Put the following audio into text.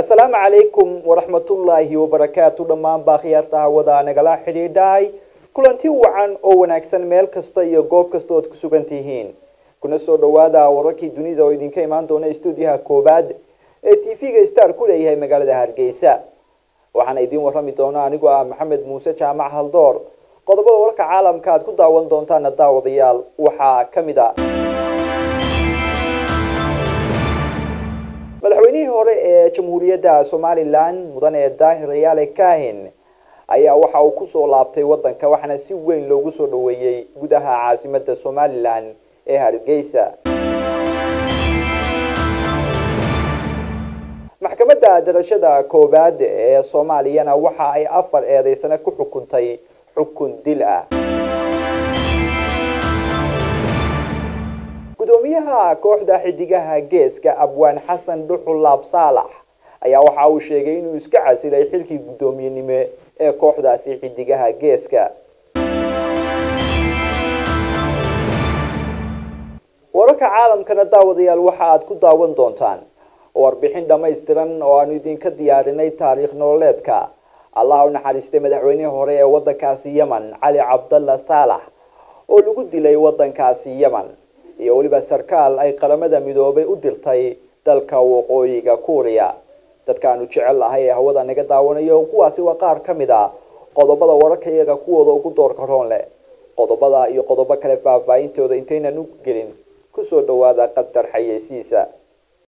asalaamu calaykum waraxmatullaahi wabarakaatu dhammaan baakhiyaarta hawada nagala xidhiidhahay kulanti wacan oo wanaagsan meel kasta iyo goob kasta ood ku sugan tihiin kuna soo dhawaada wararkii dunida oo idinka imaan doona stuudiyaha koowaad ee t v-ga star ku leeyahay magaalada hargeysa waxaana idiin warrami doona anigoo ah maxamed muuse jaamac haldoor qodobada warka caalamka aad ku daawan doontaana daawadayaal waxaa ka mid a madaxweynihii hore ee jamhuuriyadda somalilan mudane daahir yaale kahin ayaa waxa uu kusoo laabtay wadanka waxaana si weyn loogu soo dhaweeyey gudaha caasimada somalilan ee hargeysa maxkamadda darashada koowaad ee soomaaliyana waxa ay afar eedeysane ku xukuntay xukun dil ah gudoomiyaha kooxda xidigaha geeska abwaan xasan dhuxul laab saalax ayaa waxa uu sheegay inuu iska casilay xilkii guddoomiyenimo ee kooxdaasi xidigaha geeska wararka caalamkana daawadayaal waxa aad ku daawan doontaan warbixin dhammaystiran oo aanu idinka diyaarinay taariikh nololeedka allah u naxariistay madaxweynihii hore ee wadankaasi yemen cali cabdalla saalax oo lagu dilay wadankaasi yemen iyo weliba sarkaal ay qaramada midoobay u dirtay dalka waqooyiga kuuriya dadkaanu jecel ahay ee hawada naga daawanayo kuwaasi waa qaar ka mid a qodobada wararka iyaga kuwooda ugu doorka roon leh qodobada iyo qodobo kale faahfaahintooda intaynan u gelin kusoo dhawaada qadar xayeysiisa